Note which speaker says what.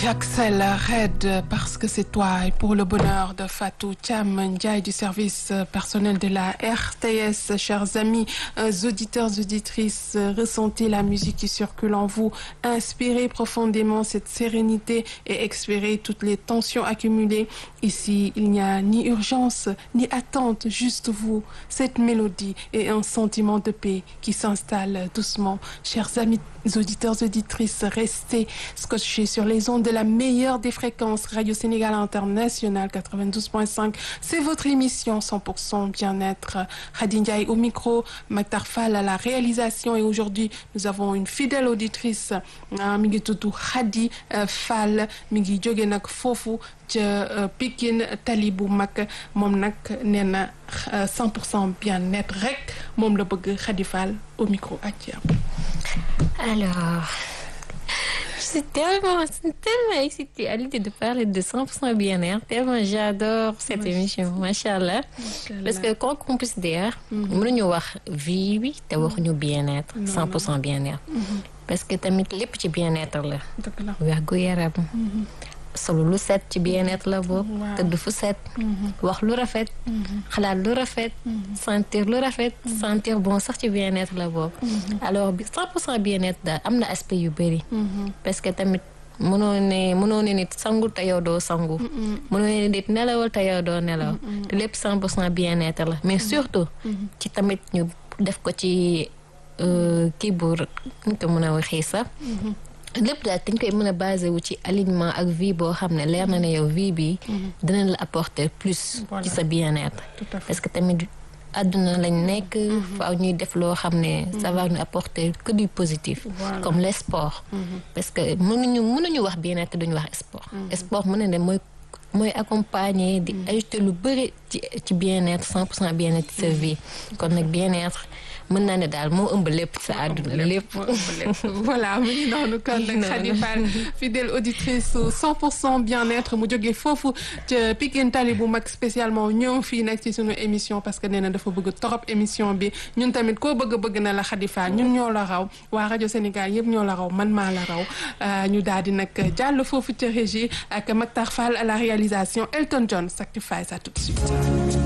Speaker 1: J'accèle Red parce que c'est toi et pour le bonheur de Fatou Thiam Ndiaye du service personnel de la RTS. Chers amis, auditeurs, auditrices, ressentez la musique qui circule en vous. Inspirez profondément cette sérénité et expirez toutes les tensions accumulées. Ici, il n'y a ni urgence, ni attente, juste vous, cette mélodie et un sentiment de paix qui s'installe doucement. Chers amis, auditeurs, auditrices, restez scotchés sur les ondes de la meilleure des fréquences Radio Sénégal International 92.5. C'est votre émission 100% bien-être. Khady Ndiaye au micro, Maktar Fall à la réalisation et aujourd'hui nous avons une fidèle auditrice mi ngi tudd Khady Fall mi ngi jóge nag foofu ca Pikine tali bu mag moom nag nee na 100% bien-être rek moom la bëgg Khady Fall au micro ak
Speaker 2: Alors, je suis tellement, tellement excitée à l'idée de parler de 100% bien-être, tellement j'adore cette
Speaker 1: Oui.
Speaker 2: émission, machallah. Parce que quand on considère, mënuñu wax vie bi te waxuñu bien-être, 100% bien-être. Parce que tamit lépp ci bien-être la.
Speaker 1: dëgg la
Speaker 2: wérgu yaram. solo lu set ci bien-être la bokk.
Speaker 1: Waaw.
Speaker 2: tëdd fu set. wax lu rafet. xalaat lu rafet. sentir lu rafet. sentir bon sax ci bien-être la bokk. alors bi 100% bien-être daal am na aspect yu bëri. parce que tamit mënoo ne mënoo ne nit sangu te yow doo sangu. mënoo ne nit nelawal te yow doo nelaw. te lépp 100% bien-être la mais surtout. ci tamit ñu def ko ci euh, kii bu ñu ko mën a waxee sax. lépp daal dañ koy mën a basé wu ci alignement ak vie boo xam ne leer na ne yow vie bi dina la apporter plus
Speaker 1: Voilà.
Speaker 2: ci sa bien-être
Speaker 1: Tout à fait.
Speaker 2: parce que tamit àdduna lañ nekk faaw ñuy def loo xam ne ça va nous apporter que du positif
Speaker 1: Voilà.
Speaker 2: comme les sports parce que mënuñu mënuñu wax bien-être te duñu wax sport sport mën na ne mooy mooy accompagner di ajouter lu bëri ci ci bien-être 100% bien-être ci sa vie kon nag bien-être mën naa ne daal moo ëmb lépp sa àdduna lépp
Speaker 1: moo ëmb lépp. voilà mu ngi noonu kon nag
Speaker 2: Noonu.
Speaker 1: Khady Fall fidèle auditrice su 100% bien-être mu jógee foofu ca Pikine Tali bu mag spécialement ñëw fii nag ci sunu émission parce que nee na dafa bëgg torop émission bi ñun tamit koo bëgg bëgg na la Khady Fall ñun ñoo la raw waa rajo Sénégal yëpp ñoo la raw man maa la raw Euh, ñu daal di nag jàll foofu ca régie ak Maktar Fall à la réalisation Elton John Sacrifice à tout de suite.